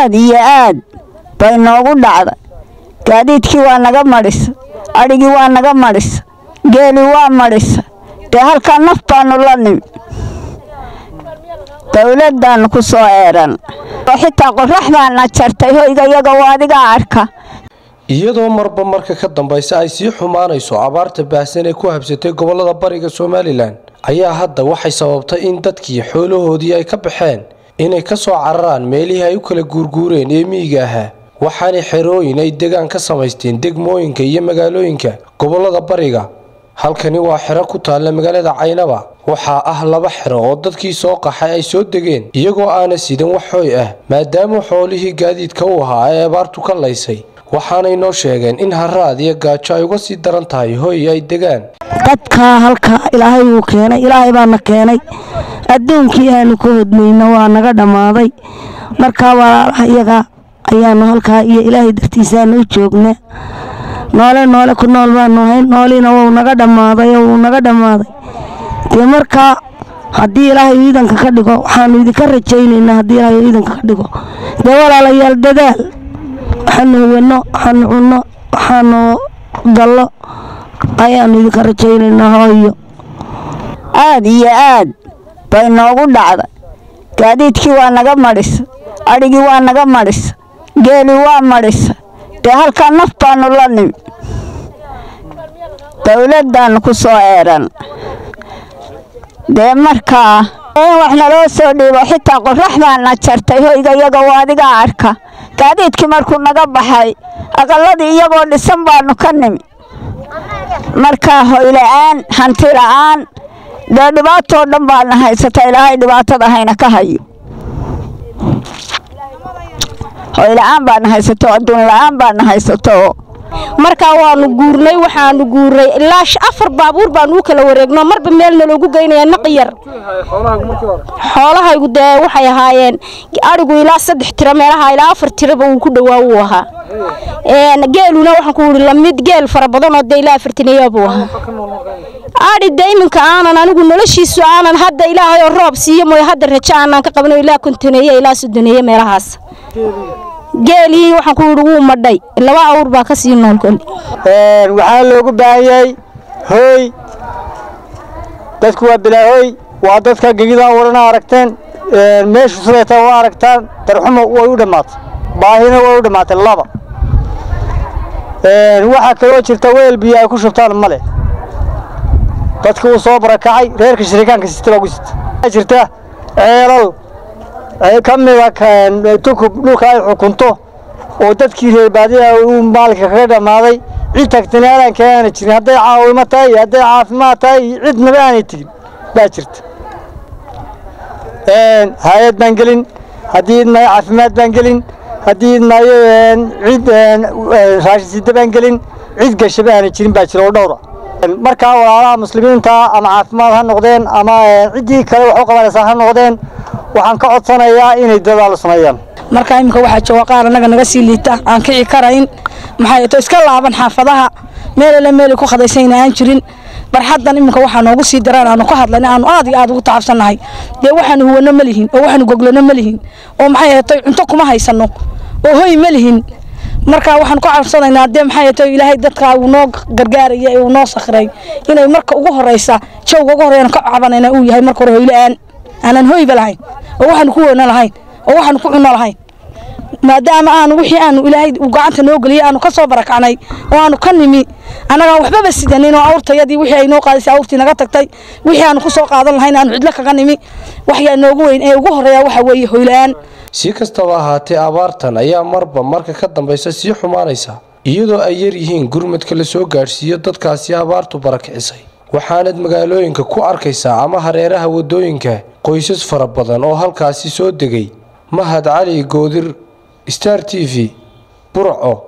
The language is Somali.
aad iyo aad bay noogu dhacda gaadiidkii waa naga madhisa adhigii waa naga madhisa geelii waa madhisa dee halkaa naf baanu la nimi dawladdaannu ku soo eeran oo xitaa qorax baana jartay hoyga iyaga oo adigaa arka iyadoo marba marka ka dambaysa ay sii xumaanayso abaarta baahsan ee ku habsatay gobolada bariga somalilan ayaa hadda waxay sababtay in dadkii xoolahoodii ay ka baxeen inay ka soo cararaan meelihii ay u kala guurguureen ee miyiga ahaa waxaanay xerooyin ay degaan ka samaysteen degmooyinka iyo magaalooyinka gobolada bariga halkani waa xero ku taalla magaalada caynaba waxaa ah laba xero oo dadkii soo qaxay ay soo degeen iyagoo aana sidan wax hooy ah maadaama xoolihii gaadiidka u ahaa ay abaartu ka laysay waxaanay noo sheegeen in haraad iyo gaajo ay uga sii daran tahay hoy ay degaan dadkaa halkaa ilaahay wuu keenay ilaahay baana keenay adduunkii aanu ka hodmayno waa naga dhammaaday markaa walaalaha iyaga ayaanu halkaa iyo ilaahay dartiisaanu u joogna noole noole ku nool baanu ahayn nooliina wuu naga dhammaaday oo wuu naga dhammaaday dee markaa haddii ilaahay ciidanka ka dhigo waxaanu idinka rajaynaynaa haddii ilaahay ciidanka ka dhigo dee walaalayaal dadaal waxaanu huwanno waxaanu cunno waxaanu dallo ayaanu idinka rajaynaynaa hooyo aad iyo aad bay noogu dhacda gaadiidkii waa naga madhisa adhigii waa naga madhisa geelii waa madhisa dee halkaa naf baanu la nimi dawladdaannu ku soo eeran dee markaa in wax naloo soo dhiibo xitaa qorax baana jartay hoyga iyaga oo adigaa arka gaadiidkii markuu naga baxay aqalladii iyagoo dhisan baanu ka nimi markaa hoyla'aan hanti la'aan dee dhibaatoo dhan baana haysata ilaahay dhibaatada hayna ka hayo hoyla'aan baana haysato adduun la'aan baana haysato markaa waanu guurnay waxaanu guurnay ilaa afar baabuur baanu u kala wareegno marba meelna loogu geynaya naqyar xoolahaygu dee waxay ahaayeen adhigu ilaa saddex tiro meelaha ilaa afar tiraba uu ku dhowaa uu ahaa geeluna waxaan ku wuri lamid geel fara badan oo dee ilaa afartinayaa buu ahaa adhi dee iminka aanan anigu noloshiisu aanan hadda ilaahay oo roob siiyo mooy hadda rajo aanan ka qabno ilaa kontoneeye ilaa soddoneeye meelahaas geelii waxaan ku yidhi wuu madhay laba awr baa ka sii nool koli waxaa loogu baahan yahay hooy dadku waa bilaahooy waa dadka gegida warana aragteen meeshu sidayta waa aragtaan darxumo way u dhammaatay baahina way u dhammaatay laba waxaa kaloo jirta weel biyo ay ku shubtaan male dadka uu soo barakacay reerka shirikaanka sita baa ku sita jirta ceelal ka mida tukub dhulka ay xukunto oo dadkii reer baadiya uu maalka kaga dhammaaday cid tagtana aadanka aana jirin hadday caawimo tahay iyo hadday caafimaad tahay iyo cidnaba aanay tegin baa jirta hay-ad baan gelin haddii idmaayo caafimaad baan gelin haddii idmaayo cid raashin sida baan gelin cid gashaba aanay jirin baa jira oo dhowra markaa walaalaha muslimiinta ama caafimaad ha noqdeen ama ciddii kale wax u qabanaysaa ha noqdeen waxaan ka codsanayaa inay dadaal sameeyaan markaa iminka waxaa jooga qaar annaga naga sii liita aan kici karayn maxay to iska laaban xaafadaha meelale meelay ku khadaysayna aan jirin barxaddan iminka waxaa noogu sii daraan aanu ka hadlayna aanu aad iyo aad ugu tacabsannahay dee waxaanu huwanno ma lihin oo waxaanu goglano ma lihin oo maxay ahatay cunto kuma haysanno oo hoy ma lihin markaa waxaan ku cabsanaynaa dee maxay ahatay ilaahay dadka uu noo gargaaraya ee uu noo sakray inay marka ugu horeysa jawga ugu horreeyaan ka cabanayna uu yahay marka hore hoyla-aan aanan hoyba lahayn oo waxaanu ku weyno lahayn oo waxaanu ku cunno lahayn maadaama aanu wixii aanu ilaahay uu gacanta noo geliyey aanu ka soo barakacnay oo aanu ka nimi annagaan waxbaba sidanin oo awrtayadii wixii ay noo qaadisay awrtii naga tagtay wixii aanu ku soo qaadan lahayn aanu cidlo kaga nimi waxyaa noogu weyn ee ugu horreeya waxa weeye hoyla-aan si kastaba ahaatee abaartan ayaa marba marka ka dambaysa sii xumaanaysa iyadoo ay yar yihiin gurmadka la soo gaadhsiiyo dadkaasi abaartu barakicisay waxaanad magaalooyinka ku arkaysaa ama hareeraha waddooyinka qoysas fara badan oo halkaasi soo degay mahad cali goodir star t v burco